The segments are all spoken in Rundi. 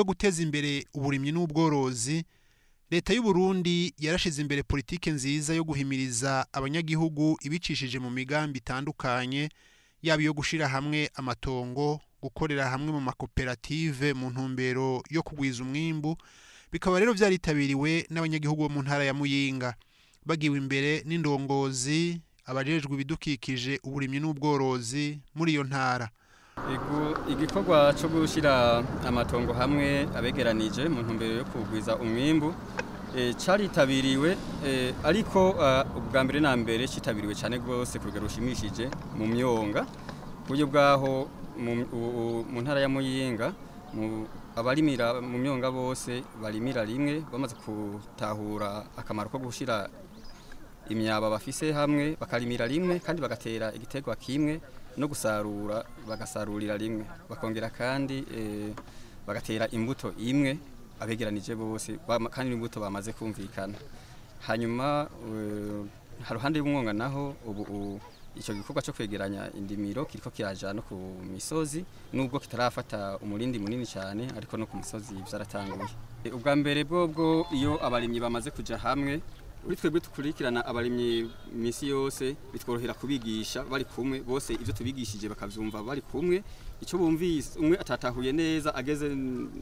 yo guteza imbere uburimyi n'ubworozi leta y'u Burundi yarashize imbere politike nziza yo guhimiriza abanyagihugu ibicishije mu migambi itandukanye yaba iyo gushira hamwe amatongo gukorera hamwe mu makoperative mu ntumbero yo kugwiza umwimbu bikaba rero vyaritabiriwe n'abanyagihugu bo mu ntara ya Muyinga bagiwe imbere n'indongozi abajejwe ibidukikije uburimyi n'ubworozi muri iyo ntara igikorwa cyo gushyira amatongo hamwe abegeranije mu ntumbero yo kugwiza umwimbu cyaritabiriwe ariko ubwa mbere na mbere cyitabiriwe cyane rwose ku rugero rushimishije mu myonga ku buryo bwaho mu ntara ya muyinga abarimira mu myonga bose barimira rimwe bamaze gutahura akamaro ko gushyira imyaba bafise hamwe bakarimira rimwe kandi bagatera igiterwa kimwe no gusarura bagasarurira rimwe bakongera kandi bagatera imbuto imwe abegeranije bose kandi imbuto bamaze kumvikana hanyuma haruhande y'umwonga naho ubu icyo gikorwa cyo kwegeranya indimiro kiriko kiraja no ku misozi nubwo kitarafata umurindi munini cyane ariko no ku misozi byaratanguye ubwa mbere bwobwo iyo abarimyi bamaze kuja hamwe uri twebwe tukurikirana abarimyi misi yose bitworohera kubigisha bari kumwe bose ivyo tubigishije bakavyumva bari kumwe icyo bumvise umwe atatahuye neza ageze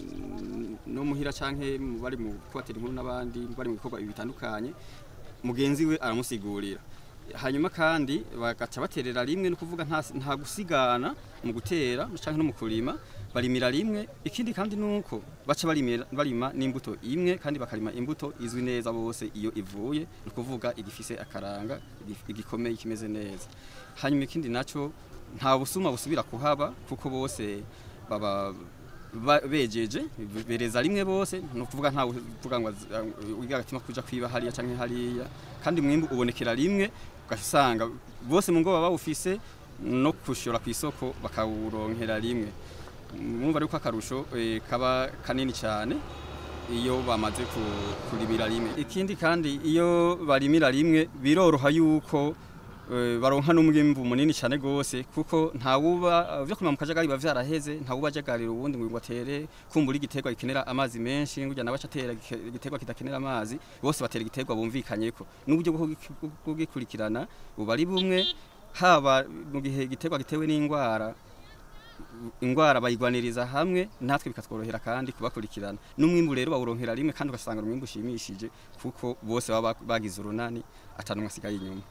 no muhira canke bari mu kubatera inkuru n'abandi bari mu bikorwa bitandukanye mugenzi we aramusigurira hanyuma kandi bagaca baterera rimwe no kuvuga nta gusigana mu gutera canke no mu kurima barimira rimwe ikindi kandi nuko baca barimira barima n'imbuto imwe kandi bakarima imbuto izwi neza bose iyo ivuye no kuvuga igifise akaranga igikomeye kimeze neza hanyuma ikindi naco nta busuma busubira kuhaba kuko bose baba bejeje bereza rimwe bose no kuvuga nta kuvuga ngo agatima kuja kwiba hariya canke hariya kandi mwimbu ubonekera rimwe ugasanga bose mu ngo baba bawufise no kushora ku isoko bakawuronkera rimwe mwumva ariko akarusho kaba kanini cyane iyo bamaze kurimira rimwe ikindi kandi iyo barimira rimwe biroroha yuko baronka n'umwimbu munini cyane gose kuko ntawuba byo kuma mu kajagari biba vyaraheze ntawuba ajagarira ubundi ngo batere kumbura igiterwa gikenera amazi menshi ngujya nabaca atera igiterwa kidakenera amazi bose batera igiterwa bumvikanyeko n'uburyo bwo kugikurikirana buba ari bumwe haba mu gihe igiterwa gitewe n'indwara ingwara bayigwaniriza hamwe natwe bikatworohera kandi kubakurikirana n'umwimbu rero bawuronkera rimwe kandi ugasanga umwimbu ushimishije kuko bose baba bagize urunani atanumwe asigaye inyuma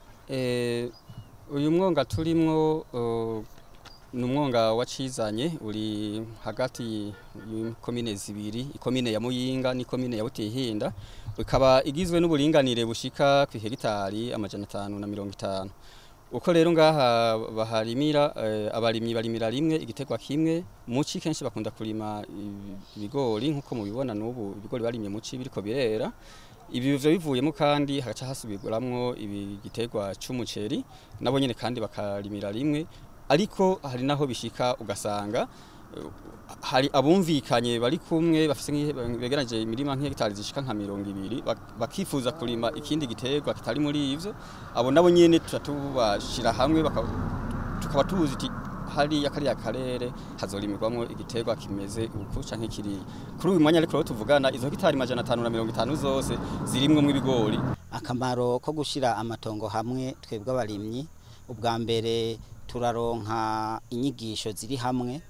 uyu mwonga turimwo ni umwonga wacizanye uri hagati y'ikomine zibiri ikomine ya muyinga n'ikomine ya butihinda ikaba igizwe n'uburinganire bushika ku hegitari amajana atanu na mirongo itanu uko rero ngaha baharimira abarimyi barimira rimwe igiterwa kimwe muci kenshi bakunda kurima ibigori nkuko mubibona n'ubu ibigori barimye muci biriko birera ibi bivyo bivuyemo kandi hagaca hasubirwamwo igiterwa c'umuceri nabo nyene kandi bakarimira rimwe ariko hari naho bishika ugasanga hari abumvikanye bari kumwe bafise begeranje imirima nk'hegitari zishika nka mirongo ibiri bakifuza kurima ikindi giterwa kitari muri ivyo abo nabo nyene turatubashira hamwe tukaba tuzi iti hariya kariya karere hazorimirwamo igiterwa kimeze uku canke kiriya kuri uyu mwanya ariko rero tuvugana izo hegitari majana atanu na mirongo itanu zose zirimwo ibigori akamaro ko gushira amatongo hamwe twebwe abarimyi ubwa mbere turaronka inyigisho ziri hamwe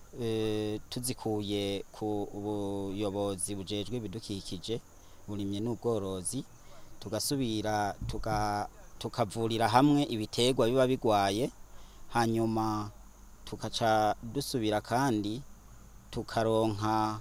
tuzikuye ku buyobozi bujejwe ibidukikije burimye n'ubworozi tugasubira tukavurira hamwe ibiterwa biba bigwaye hanyuma tukaca dusubira kandi tukaronka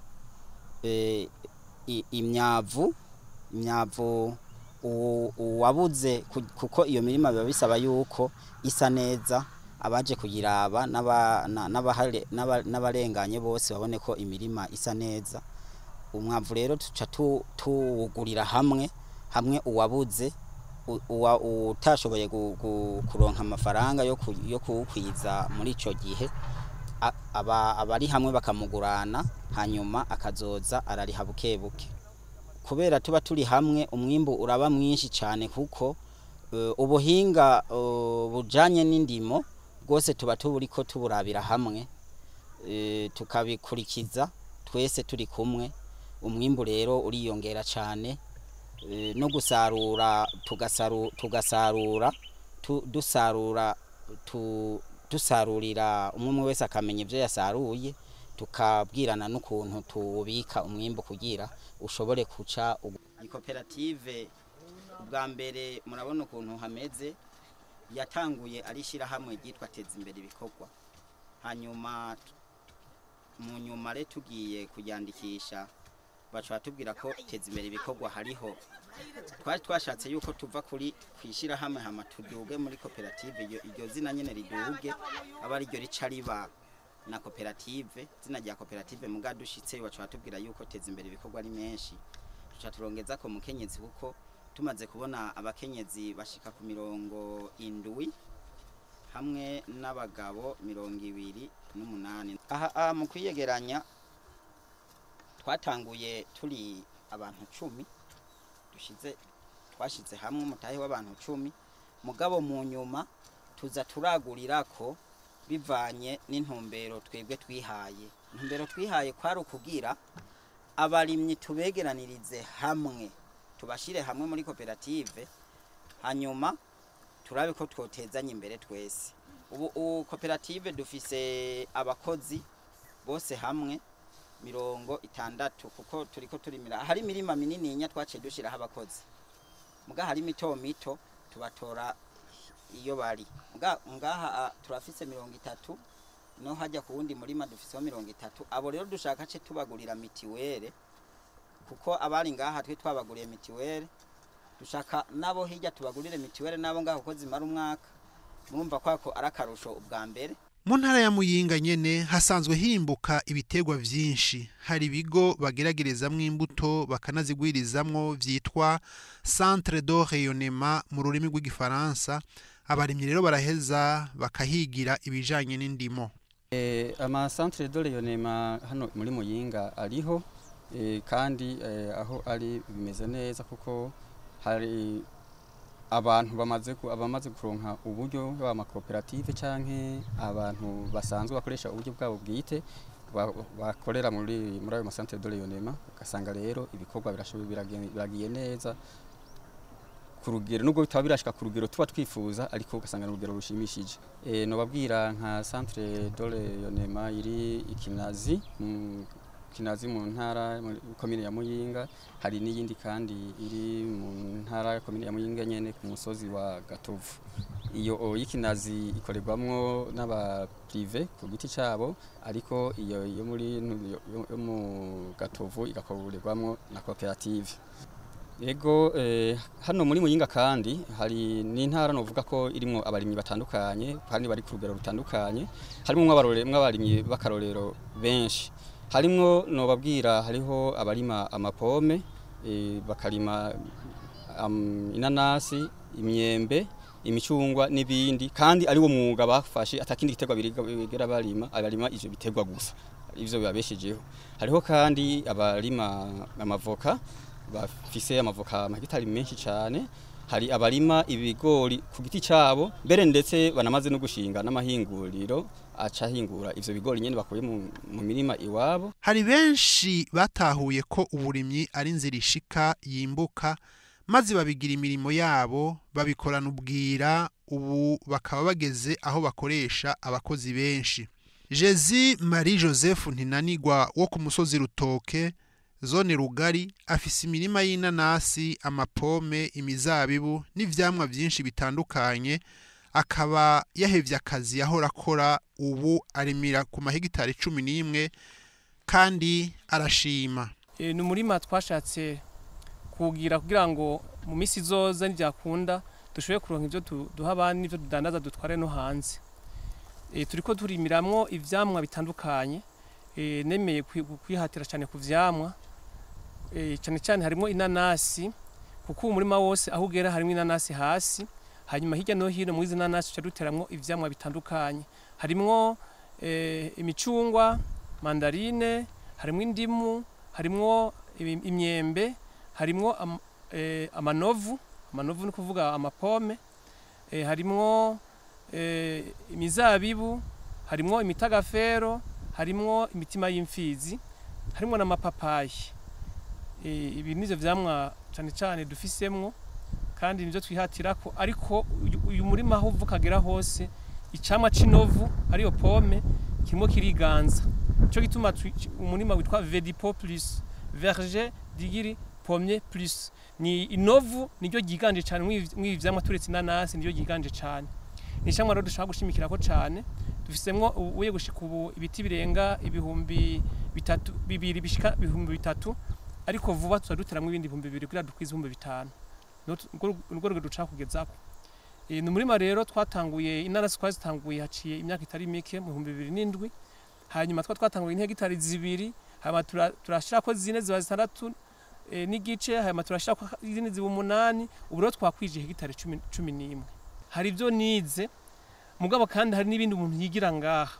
imyavu imyavu uwabuze kuko iyo mirima biba bisaba yuko isa neza abaje kuyiraba n'abarenganye bose babone ko imirima isa neza umwavu rero tuca tuwugurira hamwe hamwe uwabuze utashoboye kuronka amafaranga yo kuwukwiza muri icyo gihe abari hamwe bakamugurana hanyuma akazoza arariha buke buke kubera tuba turi hamwe umwimbu uraba mwinshi cyane kuko ubuhinga bujyanye n'indimo bwose tuba turi ko tuburabira hamwe tukabikurikiza twese turi kumwe umwimbu rero uriyongera cyane eh, no gusarura tugasaru, tugasarura tu, dusarura tu, dusarurira umwe umwe wese akamenya ibyo yasaruye tukabwirana n'ukuntu tuwubika umwimbu kugira ushobore kuca iyi koperative ubwa mbere murabona ukuntu hameze yatanguye ari ishyirahamwe ryitwa teza imbere ibikorwa hanyuma mu nyuma rero tugiye kuryandikisha baca batubwira ko teza imbere ibikorwa hariho twari twashatse yuko tuva kuri ku ishyirahamwe hama tuduge muri koperative iryo- iryo zina nyine riduge aba ariryo rica riba na koperative izina rya koperative muga dushitse baca batubwira yuko teza imbere ibikorwa ari menshi tuca turongeza ko mukenyezi kuko tumaze kubona abakenyezi bashika ku mirongo indwi hamwe n'abagabo mirongo ibiri n'umunani aha aha mu kwiyegeranya twatanguye turi abantu cumi dushize twashize hamwe umutahe w'abantu cumi mugabo mu nyuma tuza turagurira ko bivanye n'intumbero twebwe twihaye intumbero twihaye kwari ukugira abarimyi tubegeranirize hamwe tubashire hamwe muri koperative hanyuma turabe ko twotezanya imbere twese ubu ubu koperative dufise abakozi bose hamwe mirongo itandatu kuko turiko turimira hari imirima minininya twaciye dushiraho abakozi muga hari mito mito tubatora iyo bari muga ngaha ah, turafise mirongo itatu no hajya ku wundi murima dufiseho mirongo itatu abo rero dushaka ce tubagurira mitiwere kuko abari ngaha twe twabaguriye mitiwere dushaka nabo hirya tubagurire mitiwere nabo ngaho kuko zimara umwaka murumva kwako ari akarusho ubwa mbere mu ntara ya muyinga nyene hasanzwe himbuka ibitegwa vyinshi hari ibigo bageragerezamwo imbuto bakanazigwirizamwo vyitwa centre de rayonnement mu rurimi rw'igifaransa abarimyi rero baraheza bakahigira ibijanye n'indimo Eh, ama centre de rayonnement hano muri Muyinga ariho eh, kandi eh, aho ari bimeze neza kuko hari abantu bamaze ku- abamaze kuronka uburyo bw'amakoperative canke abantu basanzwe bakoresha uburyo bwabo bwite ba- bakorera muri muri ayo masantere de rayonnement ugasanga rero ibikorwa birashoboye biragiye biragiye neza ku rugero nubwo bitaba birashika ku rugero tuba twifuza ariko ugasanga ni urugero rushimishije e, nobabwira nka centre de rayonnement iri ikinazi mu kinazi mu ntara muri komine ya Muyinga hari n'iyindi kandi iri mu ntara ya komine ya Muyinga nyene ku musozi wa Gatovu iyo o, y'ikinazi ikorerwamwo n'aba prive ku giti cabo ariko iyo yo muri yo, yo, yo mu Gatovu igakorerwamwo na koperative Ego eh, hano muri Muyinga kandi hari n'intara novuga ko irimwo abarimyi batandukanye kandi bari ku rugero rutandukanye harimo mw'abarore mw'abarimyi b'akarorero benshi harimwo nobabwira hariho abarima amapome eh, bakarima um, inanasi imyembe imicungwa n'ibindi kandi ari wo mwuga bafashe atakindi gitegwa bigera barima abarima ivyo bitegwa gusa ivyo bibabeshejeho hariho kandi abarima amavoka bafise amavoka amahegitari menshi cyane hari abarima ibigori ku giti cyabo mbere ndetse banamaze no gushinga n'amahinguriro aca ahingura ivyo bigori nyene bakuye mu, mu mirima iwabo hari benshi batahuye ko uburimyi ari inzira ishika yimbuka maze babigira imirimo yabo babikorana ubwira ubu bakaba bageze aho bakoresha abakozi benshi jezi marie joseph ntinanigwa wo ku musozi rutoke zone rugari afise imirima y'inanasi amapome imizabibu n'ivyamwa vyinshi bitandukanye akaba yahevye akazi yahora akora ubu arimira ku mahegitari cumi n'imwe kandi arashima E, ni umurima twashatse kugira kugira ngo mu minsi izoza ntibyakunda dushobore kuronka ibyo du- duha abandi n'ibyo dudandaza dutware no hanze e, turiko turimiramwo ivyamwa bitandukanye e, nemeye kwi- kwihatira cyane ku vyamwa e, cyane cyane harimo inanasi kuko umurima wose aho ugera harimo inanasi hasi hanyuma hirya no hino muri izi nanasi tuca duteramwo ivyamwa bitandukanye harimwo e, imicungwa mandarine harimwo indimu harimwo imi- imyembe harimwo am, e, amanovu amanovu ni kuvuga amapome e, harimwo e, imizabibu harimwo imitagafero harimwo imitima y'imfizi harimo n'amapapayi Eh, ibi nivyo vyamwa cane cane dufisemwo kandi nivyo twihatira ko ariko uyu- uyu murima aho uva ukagera hose icamwa c'inovu ariyo pome kirimo kiriganza cyo gituma twi- umurima witwa Vedipo plus verger digiri pommier plus ni inovu niryo ryiganje cyane mw'ibi vyamwa turetse inanasi niryo ryiganje cyane ni icamwa rero dushaka gushimikira ko cyane dufisemwo ubuye gushika ubu ibiti birenga ibihumbi bitatu bibiri bishika ibihumbi bitatu ariko vuba tuzaduteramwo ibindi bihumbi bibiri kugira dukwize ibihumbi bitanu nirwo rwego dushaka kugezako Eh, ni umurima rero twatanguye inanasi twazitanguye haciye imyaka itari mike mu bihumbi bibiri n'indwi hanyuma twa twatanguye nk'hegitari zibiri hanyuma tura- turashirako zine ziba zitandatu eh, n'igice hanyuma turashirako izindi ziba umunani ubu rero twakwije hegitari cumi, cumi n'imwe hari ibyo nize mugabo kandi hari n'ibindi umuntu yigira ngaha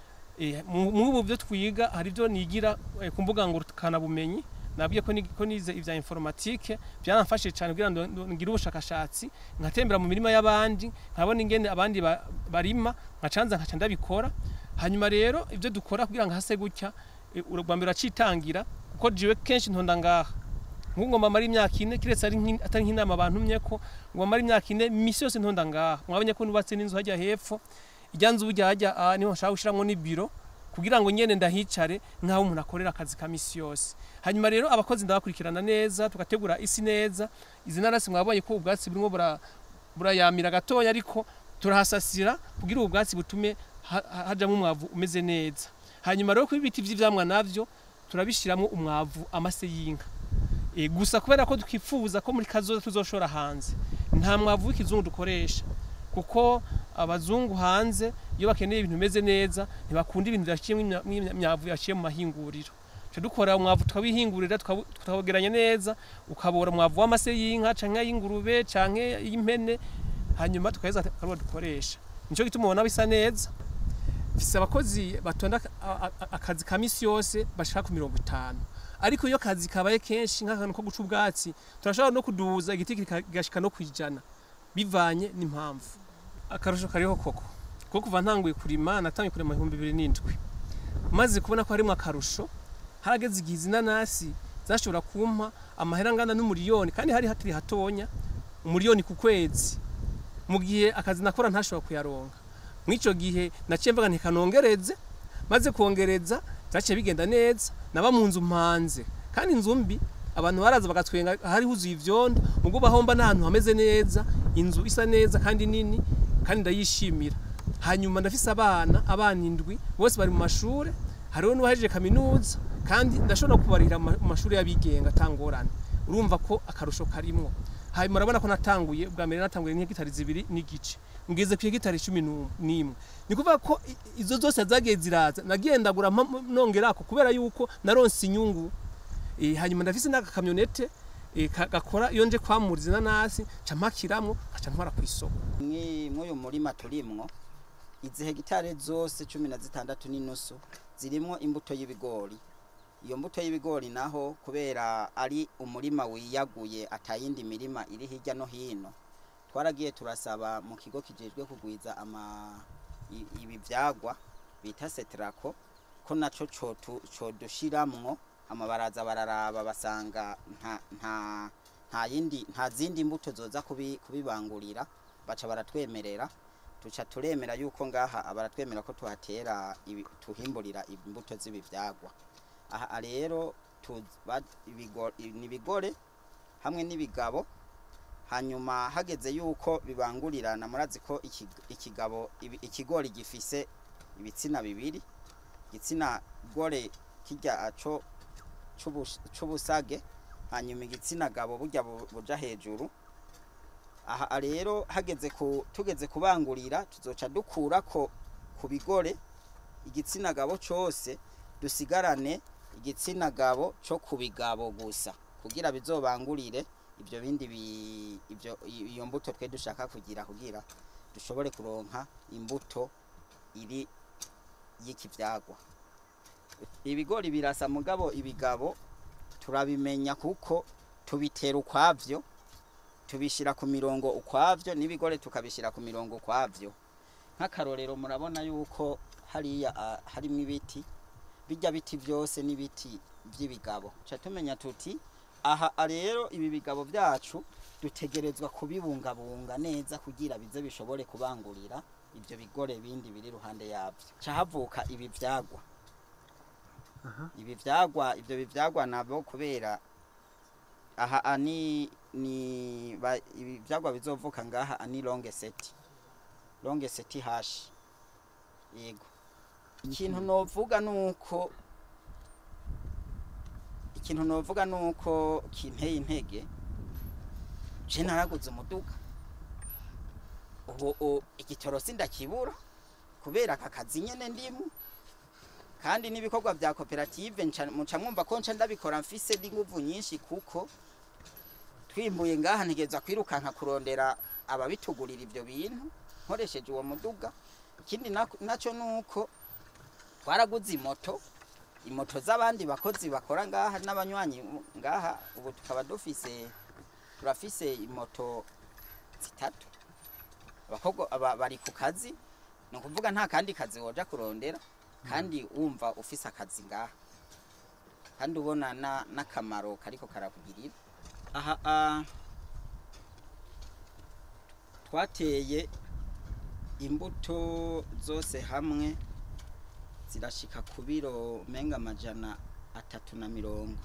Eh, mu mu ubu byo twiga hari ibyo nigira eh, ku mbuga ngurukanabumenyi nabwiye ko ni- ko nize ivya informatique byaramfashije cyane kugira ngo ndo- ngire ubushakashatsi nkatembera mu mirima y'abandi nkabona ingene abandi ba- barima nkacanza nkaca ndabikora hanyuma rero ibyo dukora kugira ngo hase gutya eh, urwa mbere uracitangira kuko jiwe kenshi ntonda ngaha nk'ubu ngomba mara imyaka ine kiretse ari nk'in- atari nk'inama bantumye ko ngomba mara imyaka ine misi yose ntonda ngaha mwabonye ko nubatse n'inzu hajya hepfo ijya nzu burya hajya ah, niho nshaka gushiramwo n'ibiro kugira ngo nyene ndahicare nk'aho umuntu akorera akazi ka misi yose hanyuma rero abakozi ndabakurikirana neza tugategura isi neza izi narasi mwabonye ko ubwatsi burimo bura- burayamira gatoya ariko turahasasira kugira ubu bwatsi butume ha- ha- hajamwo umwavu umeze neza hanyuma rero ku ibiti vy'ivyamwa navyo turabishiramwo umwavu amase y'inka e, gusa kubera ko twifuza ko muri kazoza tuzoshora hanze nta mwavu w'ikizungu dukoresha kuko abazungu hanze iyo bakeneye ibintu bimeze neza ntibakunda ibintu byashyiyemo imyavu yaciye mu mahinguriro tujya dukora umwavu tukawihingurira tukawu- tukawogeranya neza ukabora umwavu w'amase y'inka canke y'ingurube canke y'impene hanyuma tukaheza akaruba dukoresha nico gituma ubona bisa neza mfise abakozi batonda aka- a- a- akazi ka misi yose bashika ku mirongo itanu ariko iyo akazi kabaye kenshi nk'akantu ko guca ubwatsi turashobora no kuduza igiti kigashika no kwijana bivanye n'impamvu akarusho kariho koko kuko kuva ntanguye kurima natangiye kurima mu bihumbi bibiri n'indwi maze kubona ko harimo akarusho harageze igihe izi nanasi zashobora kumpa amahera angana n'umuriyoni kandi hari hakiri hatonya umuriyoni ku kwezi mu gihe akazi nakora ntashobora kuyaronka mw'ico gihe naciye mvuga nti kanongereze maze kongereza vyaciye bigenda neza naba mu nzu mpanze kandi inzu mbi abantu baraza bagatwenga hari huzuye ivyondo ubwo bahomba n'ahantu hameze neza inzu isa neza kandi nini kandi ndayishimira hanyuma ndafise abana abana indwi bose bari mu mashure hariho n'uwahejeje kaminuza kandi ndashobora kubarihira mu ma- mu mashuri y'abigenga atangorane urumva ko akarusho karimwo hanyuma urabona ko natanguye ubwa mbere natanguye nk'hegitari zibiri n'igice ngeze ku hegitari cumi nu- n'imwe ni kuvuga ko i- izo zose zagiye ziraza nagendagura mpa- nongerako kubera yuko naronse inyungu Eh, hanyuma ndafise n'agakamyonete eh, ka- gakora iyo nje kwamura izi nanasi nca mpakiramwo nkaca ntwara ku isoko Mwi- mw'uyu murima turimwo izi hegitare zose cumi na zitandatu n'inusu zirimwo imbuto y'ibigori iyo mbuto y'ibigori naho kubera ari umurima wiyaguye atayindi mirima iri hirya no hino twaragiye turasaba mu kigo kijejwe kugwiza ama i- ibi vyagwa bita setrako ko naco cotu- codushiramwo amabaraza bararaba basanga nta nta nta yindi nta zindi mbuto zoza kubi, kubibangurira baca baratwemerera tuca turemera yuko ngaha baratwemera ko tuhatera ibi- tuhimburira imbuto z'ibi vyagwa aha rero tu- ba- ibigo- i- ni ibigore hamwe n'ibigabo hanyuma hageze yuko bibangurirana murazi ko iki- ikigabo ibi- ikigori gifise ibitsina bibiri igitsina gore kirya co c'ubus- c'ubusage hanyuma igitsina gabo burya bu- buja hejuru aha rero hageze ku tugeze kubangurira tuzoca dukura ko ku bigore igitsina gabo cose dusigarane igitsina gabo co ku bigabo gusa kugira bizobangurire ibyo bindi bi- ibyo i- iyo mbuto twe dushaka kugira kugira dushobore kuronka imbuto iri y'iki vyagwa ibigori birasa mugabo ibigabo turabimenya kuko tubitera ukwavyo tubishira ku mirongo ukwavyo n'ibigore tukabishira ku mirongo ukwavyo nk'akarorero murabona yuko hariya ah, harimwo ibiti bijya biti byose n'ibiti by'ibigabo ca tumenya tuti aha rero ibi bigabo byacu dutegerezwa kubibungabunga neza kugira bize bishobore kubangurira ibyo bigore bindi biri iruhande yabyo ca havuka ibi vyagwa ibi vyagwa ibyo bivyagwa nabo kubera aha ani ni ba, ibi vyagwa bizovuka ngaha ani longe seti longe seti hashi yego ikintu novuga nuko ikintu novuga nuko kinteye intege je naraguze umuduga ubu u- igitoro sindakibura kubera aka kazi nyene ndimu kandi n'ibikorwa vya koperative nca- muca mwumva ko nca ndabikora mfise n'inguvu nyinshi kuko twimbuye ngaha ntegeza kwirukanka kurondera ababitugurira ivyo bintu nkoresheje uwo muduga ikindi nako- naco nuko twaraguze imoto imoto z'abandi bakozi bakora ngaha n'abanywanyi ngaha ubu tukaba dufise turafise imoto zitatu abakobwa aba- bari ku kazi ni ukuvuga nta kandi kazi woja kurondera kandi wumva ufise akazi ngaha kandi ubona na- n'akamaro kariko karakugirira aha ah, twateye imbuto zose hamwe zirashika ku biro menga amajana atatu na mirongo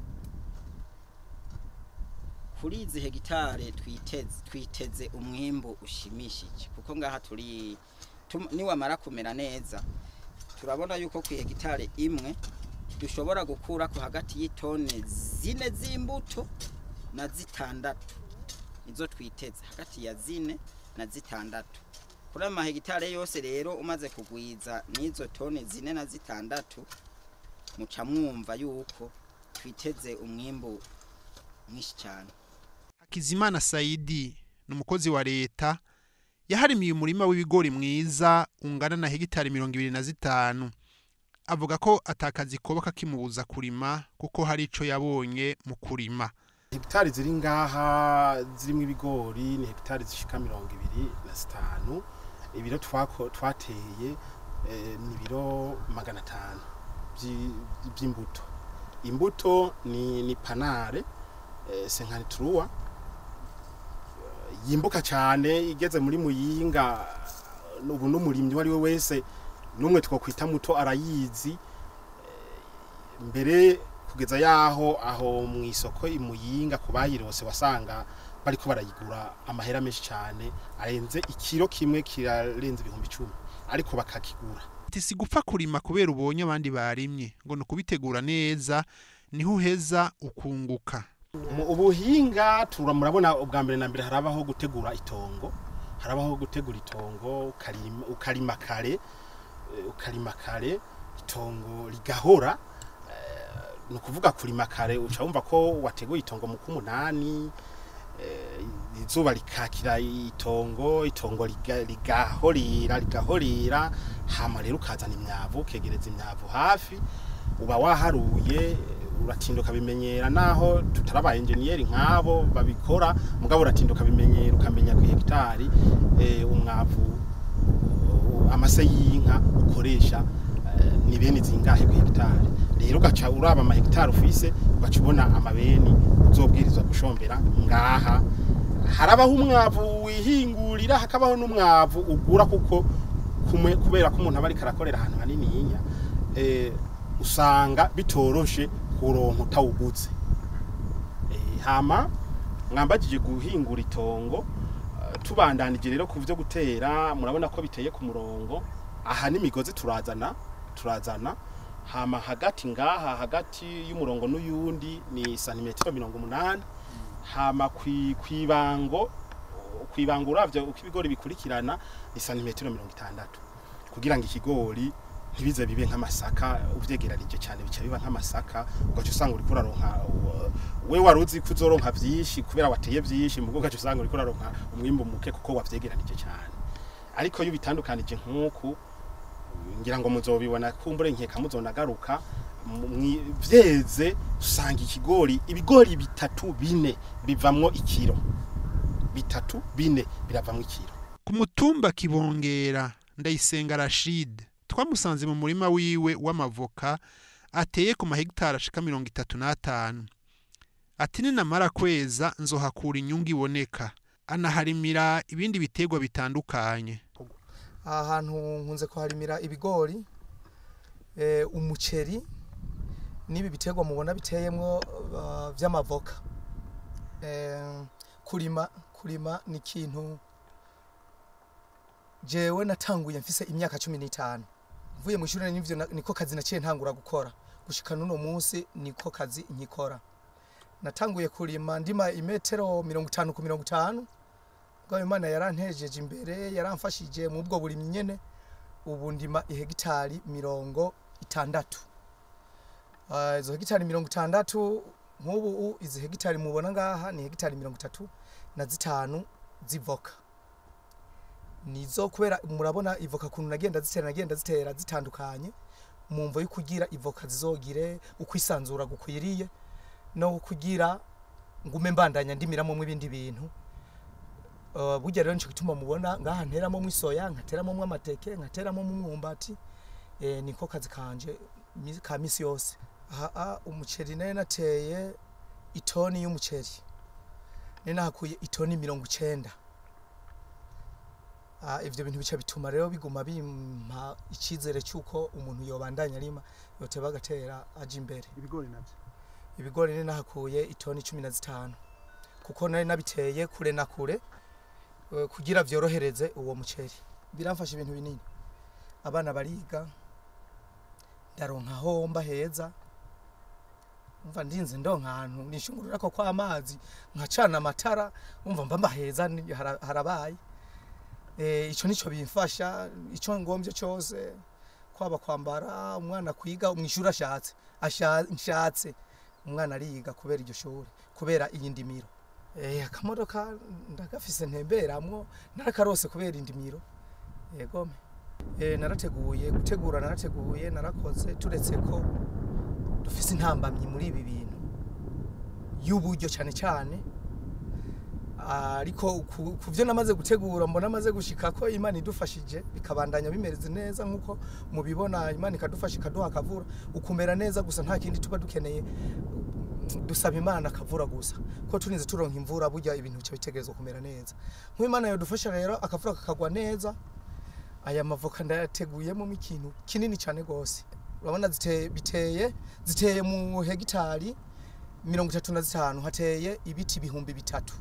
kuri izi hegitare twiteze twiteze umwimbu ushimishije kuko ngaha turi tum- niwamara kumera neza turabona yuko ku hegitare imwe dushobora gukura ko hagati y'itone zine z'imbuto na zitandatu nizo twiteze hagati ya zine na zitandatu kuri ayo mahegitare yose rero umaze kugwiza n'izo tone zine na zitandatu muca mwumva yuko twiteze umwimbu mwinshi cyane Hakizimana Saidi ni umukozi wa leta yaharimiye umurima w'ibigori mwiza ungana na hegitari mirongo ibiri na zitanu avuga ko atakazi koba kakimubuza kurima kuko hari ico yabonye mu kurima hegitari ziri ngaha zirimo ibigori ni hegitari zishika mirongo ibiri na zitanu ibiro twako- twateye eh, ni ibiro magana atanu vyi- vy'imbuto imbuto ni, ni panare eh, senkantituruwa yimbuka cyane igeze muri muyinga ubu n'umurimyi uwo ari we wese n'umwe twokwita muto arayizi Eh, mbere kugeza yaho aho mu isoko imuyinga ku bayirose wasanga bariko barayigura amahera menshi cyane arenze ikiro kimwe kirarenze ibihumbi icumi ariko bakakigura ati si gupfa kurima kubera ubonye abandi barimye ngo ni ukubitegura neza niho uheza ukunguka mu ubuhinga tura murabona ubwa mbere na mbere harabaho gutegura itongo harabaho gutegura itongo ukarima, ukarima kare eh, ukarima kare itongo rigahora eh, ni ukuvuga kurima kare uca wumva ko wateguye itongo mu kumunani eh, izuba rikakira itongo itongo riga- rigahorera rigahorera hama rero ukazana imyavu ukegereza imyavu hafi uba waharuye uratinda ukabimenyera naho tutaraba enjeniyeri nk'abo babikora mugabo uratinda ukabimenyera ukamenya ku hegitari eh, umwavu uh, amase y'inka ukoresha eh, ni bene zingahe ku hegitari rero ugaca uraba amahegitari ufise ugaca ubona amabeni uzobwirizwa gushombera ngaha harabaho umwavu wihingurira hakabaho n'umwavu ugura kuko kumwe kubera ko umuntu aba ariko arakorera ahantu haniniya eh, usanga bitoroshe kuronka utawuguze Eh, hama mwambagije guhingura itongo eh, tubandanije rero ku byo gutera murabona ko biteye ku murongo aha n'imigozi turazana turazana hama hagati ngaha hagati y'umurongo n'uyundi ni santimetero mirongo umunani hama kwi- kwibango kwibango uravyo uko ibigori bikurikirana ni santimetero mirongo itandatu kugira ngo ikigori ntibize bibe nk'amasaka uvyegeranije cyane bica biba nk'amasaka ugaca usanga uriko uraronka uh, we wari uzi ko uzoronka vyinshi kubera wateye vyinshi mugo ugaca usanga uriko uraronka umwimbu muke kuko wavyegeranije cyane ariko iyo bitandukanije nk'uku ngira ngo muzobibona kumbure nkeka muzonagaruka mu- mwi- vyeze usanga ikigori ibigori bitatu bine bivamwo ikiro bitatu bine biravamwo ikiro ku mutumba kibongera ndayisenga Rashid twamusanze mu murima wiwe w'amavoka ateye ku mahegitari ashika mirongo itatu n'atanu ati ninamara kweza nzohakura inyungu iboneka anaharimira ibindi biterwa bitandukanye aha hantu nkunze kuharimira ibigori eh, umuceri n'ibi biterwa mubona biteyemwo uh, vy'amavoka eh, kurima kurima ni ikintu jewe natanguye mfise imyaka cumi n'itanu mvuye mu ishuri nivyo na- niko kazi naciye ntangura gukora gushika n'uno munsi niko kazi nkikora natanguye kurima ndima imetero mirongo itanu ku mirongo itanu bwa imana yarantejeje imbere yaramfashije mu bwo burimyi nyene ubu ndima ihegitari mirongo itandatu Ah, izo hegitari mirongo itandatu nk'ubu u- izi hegitari mubona ngaha ni hegitari mirongo itatu na zitanu zivoka nizo kubera murabona ivoka kuntu nagenda zitera nagenda zitera zitandukanye mu mvo yo kugira ivoka zizogire ukwisanzura gukwiriye no kugira ngume mbandanya ndimiramo ibindi bintu Uh, burya rero nico gituma mubona ngaha nteramo mwisoya nkateramo amateke nkateramo umwumbati eh, niko kazi kanje mi- ka misi yose aha ah, umuceri nayo nateye itoni y'umuceri nari nahakuye itoni mirongo icenda Ah, ivyo bintu bica bituma rero biguma bimpa icizere cy'uko umuntu yobandanya arima yoteba agatera aja imbere ibigori navyo ibigori ni nahakuye itoni cumi na zitanu kuko nari nabiteye kure na kure eh, kugira vyorohereze uwo muceri biramfasha ibintu binini abana bariga ndaronka aho mba heza umva ndinze ndonka ahantu nishungururako kw'amazi nkacana amatara umva mba mbaheza ni- hara- harabaye eh, ico nico bimfasha ico ngombye cose kwaba kwambara umwana kwiga mw'ishuri ashatse asha- nshatse umwana ariga kubera iryo shuri kubera iyi ndimiro eh akamodoka ndagafise ntemberamwo narakarose kubera indimiro yego eh narateguye gutegura narateguye narakoze turetse ko dufise intambamyi muri ibi bintu y'uburyo cyane cyane ariko ku ku byo namaze gutegura mbona amaze gushika ko imana idufashije bikabandanya bimereze neza nk'uko mubibona imana ikadufasha ikaduha akavura ukumera neza gusa nta kindi tuba dukeneye dusaba imana akavura gusa ko turinze turonka imvura burya ibintu bica bitegerezwa kumera neza nk'imana yadufasha rero akavura kakagwa neza aya mavoka ndayateguyemo ikintu kinini cyane rwose urabona zite- biteye ziteye mu hegitari mirongo itatu na zitanu hateye ibiti ibihumbi bitatu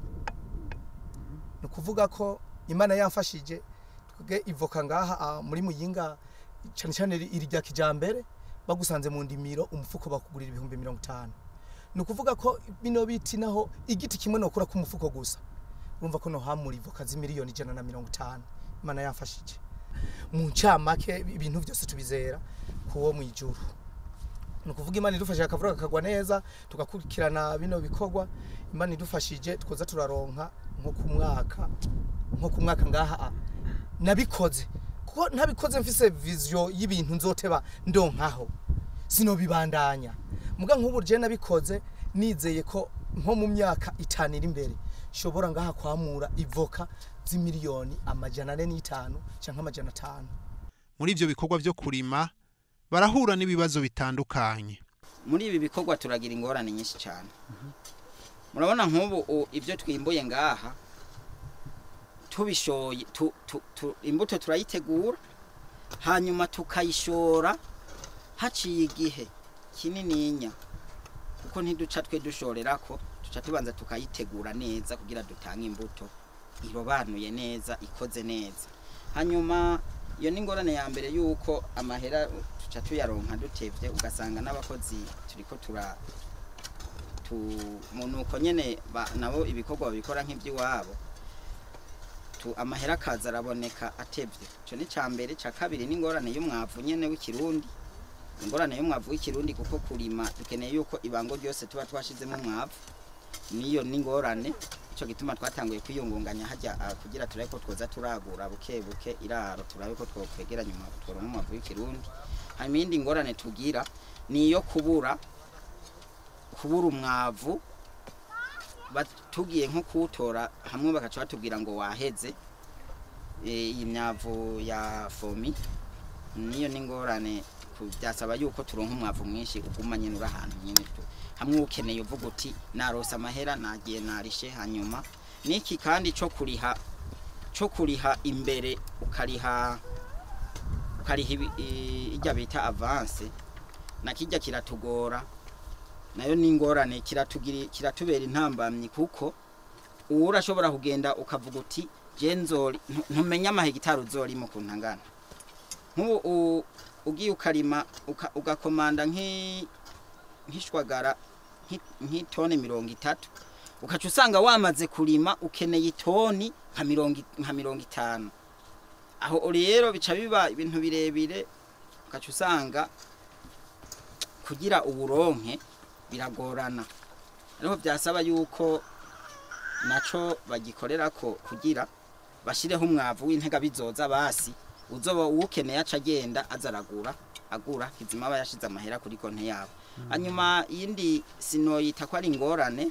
ni ukuvuga ko imana yamfashije twebwe ivoka ngaha ah, muri muyinga cyane cyane iri iri rya kijambere bagusanze mu ndimiro umufuko bakugurira ibihumbi mirongo itanu ni ukuvuga ko bino biti naho igiti kimwe nokura ku mufuko gusa urumva ko nohamura ivoka z'imiliyoni ijana na mirongo itanu imana yamfashije mu ncamake ibintu byose tubizera kuwo mu ijuru ni ukuvuga imana idufashije akavura kakagwa neza tugakurikirana bino bikorwa imana idufashije twoza turaronka nko ku mwaka nko ku mwaka ngaha ah, nabikoze kuko ntabikoze mfise vision y'ibintu nzoteba ndonkaho sinobibandanya muga nk'ubu je nabikoze nizeye ko nko mu myaka itanu iri imbere shobora ngaha kwamura ivoka z'imiliyoni amajana ane n'itanu canke amajana atanu muri ivyo bikorwa vyo kurima barahura n'ibibazo bitandukanye muri ibi bikorwa turagira ingorane nyinshi cyane murabona nk'ubu u- ibyo twimbuye ngaha tubishoye tu, tu, tu, imbuto turayitegura hanyuma tukayishora haciye igihe kinininya kuko ntiduca twe dushorerako duca tubanza tukayitegura neza kugira dutange imbuto irobanuye neza ikoze neza hanyuma iyo ni ingorane ya mbere yuko amahera tuca tuyaronka dutevye ugasanga n'abakozi turiko tura tu nuko nyene ba- nabo ibikorwa babikora nk'ivy'iwabo tu amahera akaza araboneka atevye ico ni ca mbere ca kabiri ni ingorane y'umwavu nyene w'ikirundi ingorane y'umwavu w'ikirundi kuko kurima dukeneye yuko ibango ryose tuba twashizemo umwavu niyo ni ingorane ico gituma twatanguye kwiyungunganya hajya ah, kugira turabe ko twoza turagura buke buke iraro turabe ko twokwegeranya umwavu tworonka umwavu w'ikirundi hanyuma iyindi ngorane tugira ni iyo kubura kubura umwavu tugiye nko kuwutora hamwe bagaca batubwira ngo waheze Eh, iyi myavu ya fomi niyo n'ingorane ku- byasaba yuko turonka umwavu mwinshi uguma nyine uri ahantu nyine tu hamwe ukeneye uvuga uti narose amahera nagiye narishe hanyuma n'iki kandi cyo kuriha cyo kuriha imbere ukariha ukariha ibi- i- ijya bita avance na kijya kiratugora nayo ni ingorane kiratugira kiratubera intambamyi kuko uwo urashobora kugenda ukavuga uti jenzori ntumenya amahegitari uzorima ukuntu angana nk'ubu u- ugiye ukarima uka- ugakomanda nk'i- nk'ishwagara nk'i- nk'itoni mirongo itatu ukaca usanga wamaze kurima ukeneye itoni nka mirongo i- nka mirongo itanu aho rero bica biba ibintu birebire ukaca usanga kugira uburonke biragorana ariho byasaba yuko naco bagikorera ko kugira bashireho umwavu w'intega bizoza basi uzoba uwukeneye aca agenda aza aragura agura kizima aba yashize amahera kuri konti yabo hanyuma iyindi sinoyita ko ari ingorane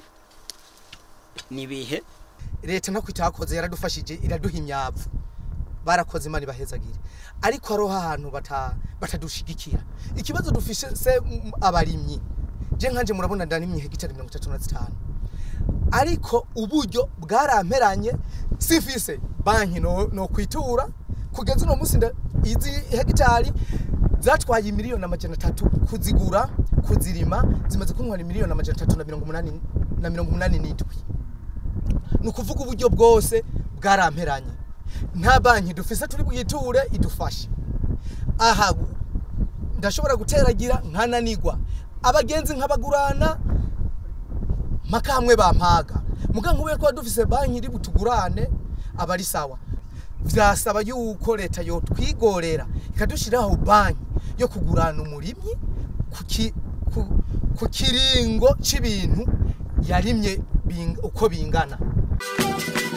ni ibihe leta ntako itakoze yaradufashije iraduha imyavu barakoze imana ibahezagire ariko hariho ahantu bata- batadushigikira ikibazo dufise se mm, abarimyi je nkanje murabona ndarimye hegitari mirongo itatu na zitanu ariko uburyo bwaramperanye sifise banki no, no kwitura kugeza uno munsi nda- izi hegitari zatwaye miliyoni amajana atatu kuzigura kuzirima zimaze kuntwara miliyoni amajana atatu na mirongo umunani na mirongo umunani n'indwi ni ukuvuga uburyo bwose bwaramperanye nta banki dufise turi bwiture idufashe aha ndashobora guteragira nkananigwa abagenzi nkabagurana mpaka hamwe bampaga muga nkubeye ko dufise banki iri butugurane aba ari sawa vyasaba yuko leta yo twigorera ikadushiraho banki yo kugurana umurimyi ku ki- ku- ku kiringo c'ibintu yarimye bing- uko bingana